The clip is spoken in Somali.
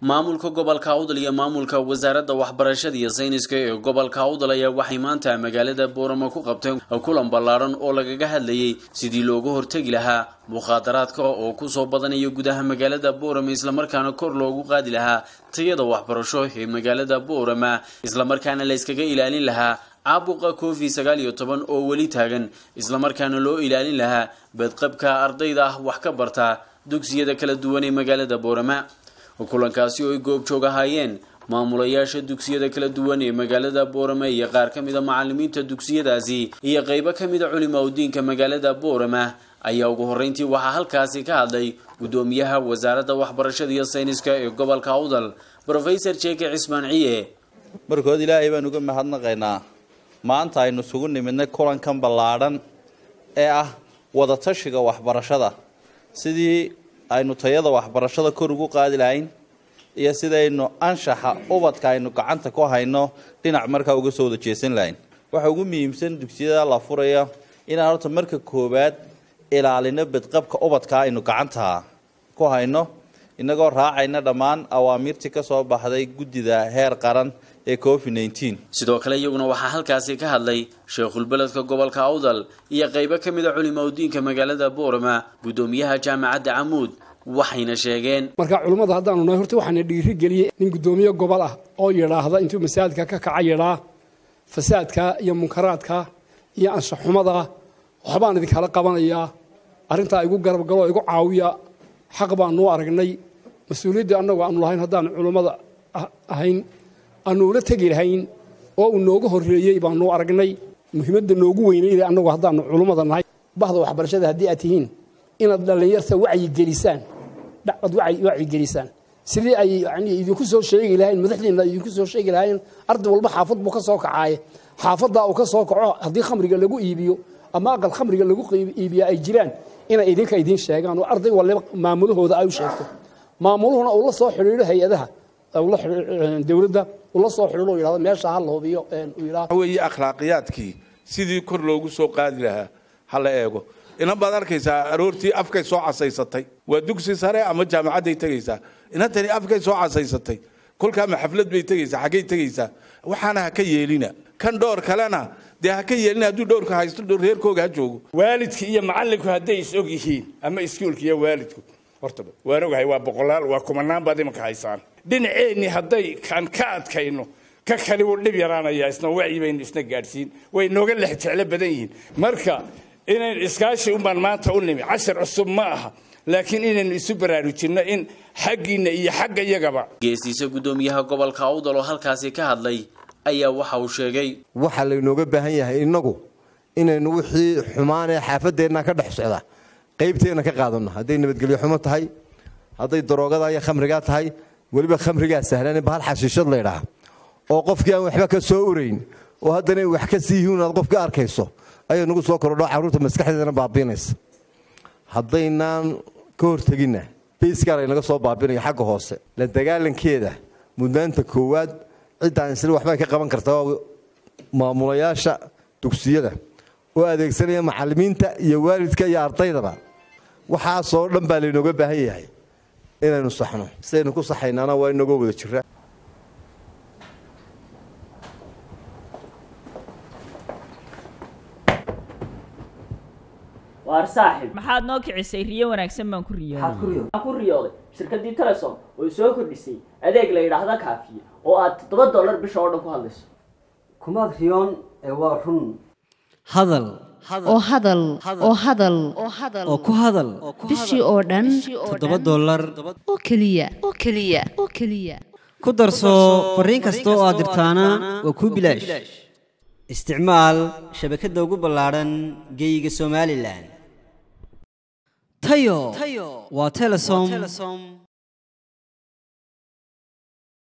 maamulka gobolka awdal iyo maamulka wasaaradda waxbarashada iyo sayniska ee gobolka awdal ayaa waxay maanta magaalada boorama ku qabteen kulan ballaadhan oo lagaga hadlayay sidii looga hortegi lahaa mukhaadaraadka oo kusoo badanaya gudaha magaalada boorama islamarkaana kor loogu qaadi lahaa tayada waxbarasho ee magaalada boorama islamarkaana la yskaga ilaalin lahaa caabuqa covid sagaal iyo toban oo weli taagan islamarkaana loo ilaalin lahaa badqabka ardayda ah wax ka barta dugsiyada kala duwan ee magaalada boorama kulankaasi oo ay goobjoog ahaayeen maamulayaasha dugsiyada kala duwan ee magaalada boorama iyo qaar ka mid a macalimiinta dugsiyadaasi iyo qeybo ka mid a culimaa udiinka magaalada boorama ayaa ugu horreyntii waxaa halkaasi ka hadlay guddoomiyaha wasaaradda waxbarashada iyo sayniska ee gobolka awdal rofesor jeke cismaan ciye markood ilaahay baan uga mahadnaqaynaa maanta aynu isugu nimidnay kulankan ballaadhan ee ah wadatashiga waxbarashada sidii aynu tayada waxbarashada kor ugu qaadi lahayn iyo sidaynu anshaxa ubadka aynu gacanta ku hayno dhinac markaa uga soo wada jeesan lahayn waxa ugu muhiimsan dugsiyada la furaya inaan horta marka koowaad ilaalino badqabka ubadka aynu gacanta ku hayno inagoo raacayna dhammaan awaamiirtii ka soo baxday guddida heer qaran ee covid nneteen sidoo kale iyaguna waxaa halkaasi ka hadlay sheekhulbeledka gobolka awdal iyo qeybo ka mid a culimaa udiinka magaalada boorama guddoomiyaha jaamacadda camuud waxayna sheegeen marka culummada haddaanu nahay horta waxaana dhiiri geliyey nin guddoomiye gobol ah oo yidhaahda intuu masaajidka ka kaca yidhaa fasaadka iyo munkaraadka iyo anshaxumada waxbaan idinkala qabanayaa arrintaa igu garabgalo igu caawiya xaq baanuu aragnay mas-uuliyaddii annagu aanu lahayn haddaanu culummada ahayn aanu ula tegi lahayn oo uu nooga horreeyey baanuu aragnay muhiimadda noogu weynayda annagu haddaanu culummada nahay bahda waxbarashada haddii aad tihiin inaad dhallinyarta wacyigelisaan ad wacyigelisaan sidii ay yani idinku soo sheegi lahayn madaxdiina idinku soo sheegi lahayn arday walba xaafad buu ka soo kacaaye xaafaddaa uu ka soo kaco haddii khamriga lagu iibiyo ama aqal khamriga lagu iibiya ay jiraan inay idinka idiin sheegaan oo arday waliba maamulahooda ay u sheegto maamuluhuna uu la soo xidhiidho hay-adaha dowladda uu la soo xidhiidho yidhahdo meesha ha la hubiyo uu yidhahdo weeye akhlaaqiyaadkii sidii kor loogu soo qaadi lahaa ha la eego inan baad arkaysaa aroortii afkay soo casaysatay waa dugsi sare ama jaamacadday tegaysaa inantani afkay soo casaysatay kolkaama xaflad bay tegaysaa xaggay tegaysaa waxaana ha ka yeelina kan dhowr kalena dee ha ka yeelina hadduu dhowrka haysto reerkooga ha joogo waalidka iyo macallinku hadday is og yihiin ama iskuulka iyo waalidku hortaba waan ogahay waa boqolaal waa kumanaan baad imanka haysaan dhinaceenni hadday kaan ka adkayno ka kali wuu dhib yaraanayaa isna wacyi baynu isna gaadhsiin way nooga lex jeclo badan yihiin marka inayn iskaashi unbaan maanta u nimi cashar cusub ma aha laakiin inaynu isu baraarujinno in xaggiinna iyo xagga iyagaba geestiisa guddoomiyaha gobolka awdal oo halkaasi ka hadlay ayaa waxa uu sheegay waxaa laynooga baahan yahay innagu inaynu wixii xumaanee xaafadeenna ka dhex socda qaybteenna ka qaadanno hadday nabadgelyo xumo tahay hadday daroogada iyo khamrigaa tahay weliba khamrigaa sahlan bahal xashiishad laydhaah oo qofkii aan waxba ka soo urayn oo haddana wax ka sii yihiin aad qofka arkayso ayay nagu soo kordho carruurta maskaxdeedana baabiinaysa haddaynaan ka horteginna bayskaan aynaga soo baabinayo xagga hoose la dagaalankeeda mudnaanta koowaad ciddaan isla waxbay ka qaban kartaa maamulayaasha dugsiyada oo adeegsanaya macallimiinta iyo waalidka iyo ardaydaba waxaasoo dhan baa laynooga baahan yahay inaynu saxno sidaynu ku saxaynaana waa inagoo wada jiraa waar saaxib maxaad noo kicisay riyo wanaagsan baan ku riyooday ku riyooday shirkaddii telesom oo soo kordhisay adeeg la yidhaahda kaafiye oo aad toddoba dollar bisha oo dhan ku hadlayso kumaad riyoon ee waa run hadal oo hadal oo hadal oo ku hadal bishii oo dhan toddoba dollar oo keliya oo keliya oo keliya ku darso fariin kasta oo aad dirtaana waa kuu bilaash isticmaal shabakadda ugu ballaadhan geeyiga somalilan tayo waa telesom